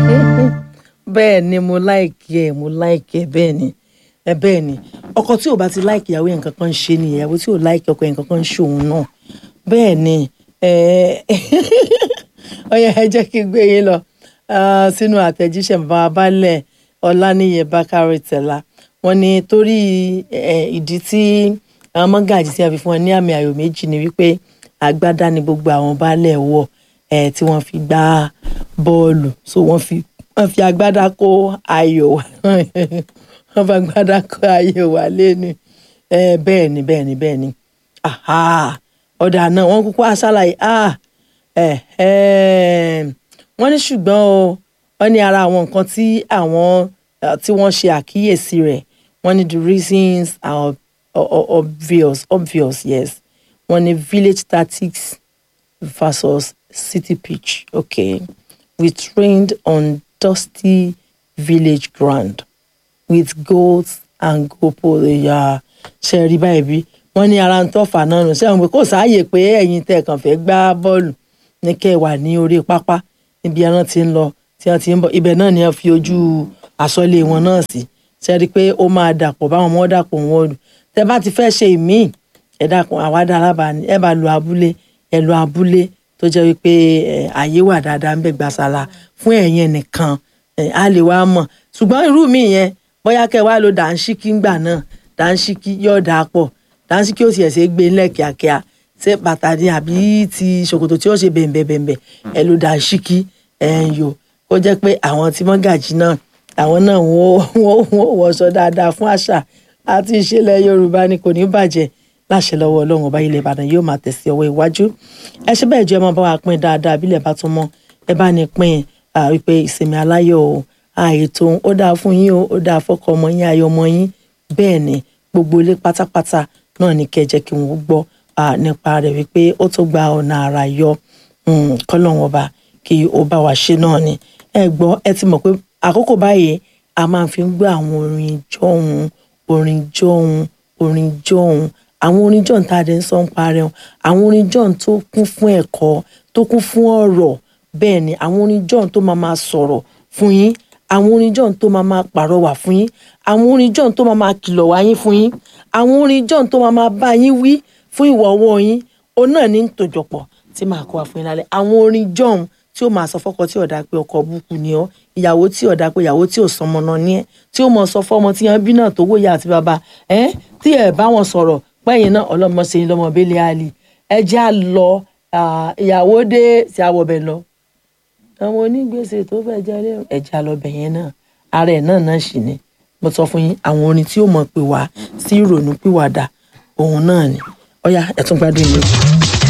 bẹ́ẹ̀ ni mo láìkí ẹ̀ mo láìkí ẹ̀ bẹ́ẹ̀ ni ẹ bẹ́ẹ̀ ni ọkọ tí ò bá ti láìkí ìyàwó yẹn nǹkan kan ń ṣe ni ìyàwó tí ò láìkí ọkọ yẹn nǹkan kan ń ṣe òun náà bẹ́ẹ̀ ni ọyẹ ẹ jẹ́ kí n gbé yín lọ sínú àtẹ̀jíṣẹ́ bàbá balẹ̀ ọláníyẹ bákàrẹ tẹ̀lá wọ́n ní torí ìdí tí àwọn mọ́gàjì tí a fi fún wọn ní àmì ayò méjì ni wípé agbádá ni gbogbo àwọn baálẹ̀ wọ̀ tí wọ́n fi gbá bọ́ọ̀lù so wọ́n fi wọ́n fi agbádá kó ayò wá wọ́n fi agbádá kó ayò wá lẹ́nu bẹ́ẹ̀ ni bẹ́ẹ̀ ni bẹ́ẹ̀ ni ọ̀dà náà wọ́n kúkú aṣáláyé wọ́n ní ṣùgbọ́n o wọ́n ní ara àwọn nǹkan tí àwọn tí wọ́n ṣe àkíyèsí rẹ̀ wọ́n ní the reasons are obvious obvious yes wọ́n ní village tactics versus city pitch okay we trained on dusty village ground with goals and goalposts ẹ̀yà ṣe rí báyìí bí wọ́n ní ara ń tọ́fà náà nù sẹ́wọ̀n pé kò sáàyè pé ẹ̀yin tẹ̀ kàn fẹ́ gbá bọ́ọ̀lù ní kẹ́ ẹ wà ní orí pápá níbi ẹran tí ń lọ tí wọ́n ti ń bọ̀ ibẹ̀ náà ni wọ́n fi ojú àsọlé wọn náà sí ṣe rí i pé ó máa dàpọ̀ báwọn ọmọ dàpọ̀ wọn lù tẹ bá ti fẹ́ ṣe ìmíì ẹ dákun àwádà alábàání ẹ bá lu abúlé ẹ lu abúlé tó jẹ́ wípé àyè wà dáadáa ń bẹ̀ gbàsálà fún ẹ̀yin nìkan a lè wá mọ̀ ṣùgbọ́n irú mi yẹn bóyá kẹ́ wá lo dàńṣíkí ńgbà náà dàńṣíkí yóò dáa pọ̀ dàńṣíkí ó sì ẹ̀sẹ̀ gbé ńlẹ̀ kíákíá ṣé bàtà ni àbí ti ṣòkòtò tí ó ṣe bẹ̀m̀bẹ̀ bẹ̀m̀bẹ̀ ẹ lo dàńṣíkí ẹ̀ ń yò ó jẹ́ pé àwọn tí mọ́gàjì náà àwọn náà wọ́n wọṣọ dáadáa fún àṣà àti ìṣẹ̀lẹ̀ yorùbá ni kò ní bàjẹ́ láṣẹ lọ́wọ́ ọlọ́run ọba ilẹ̀ ìbàdàn yóò máa tẹ̀sí ọwọ́ iwájú ẹ ṣe bẹ́ẹ̀ jẹ́ ẹ máa bá wa pín dáadáa bílẹ̀ bá tún mọ́ ẹ bá ní pín wípé ìsinmi aláyọ̀ o àìtó ó dáa fún yín o ó dáa fọ́kọ ọmọ yín ayọ̀ ọmọ yín bẹ́ẹ̀ ni gbogbo ilé pátápátá náà ní kẹ́ jẹ́ kí wọ́n gbọ́ nípa rẹ̀ wípé ó tó gba ọ̀nà àrà yọ kọ́lọ́run ọba kí ó bá wa ṣe náà ni ẹ gbọ́ ẹ ti mọ̀ pé àkókò báyìí a máa fi ń gbọ́ àwọn orin jọ̀hún orin jọ̀hún orin jọ̀hún àwọn orin jọ̀hún tá a dẹ̀ ń sọ ń parẹ́ wọn àwọn orin jọ̀hún tó kún fún ẹ̀kọ́ tó kún fún ọ̀rọ̀ bẹ́ẹ̀ ni àwọn orin jọ̀hún tó máa máa sọ̀rọ̀ fún yín àwọn orin jọ̀hún tó máa máa pàrọwà fún yín àwọn orin jọ̀hún tó máa máa kìlọ̀ wá yín fún yín àwọn orin jọ̀hún tó máa máa bá yín wí fún ìwà ọwọ́ yín òun náà ní tòjọpọ̀ tí màá kó wa fún yín lálẹ́ àwọn orin jọ̀hún tí ó máa sọ fọ́kọ tí ọ̀dà pé ọkọ búkú ni ọ́ ìyàwó tí ọ̀dà pé ìyàwó tí ò sọmọ náà ní ẹ́ tí ó mọ̀ sọ fọ́mọ tí wọ́n bí náà tó wòye àti bàbá ẹ́ tí ẹ̀ bá wọn sọ̀rọ̀ pẹ́yìn náà ọlọ́mọ ṣe lọ́mọ bẹ́lẹ̀ àlì ẹ jẹ́ à lọ ìyàwó dé tí a wọ̀ bẹ̀ lọ. àwọn onígbèsè tó fẹ́ jẹ́ ẹ jẹ́ à lọ bẹ̀ yẹn náà ara ẹ̀ náà náà sì ni mo sọ fún yín àwọn orin tí ó mọ̀ pé wá sí ìrònú pìwàdà òun náà ni ọ̀yá ẹ̀ tún gbádùn mi.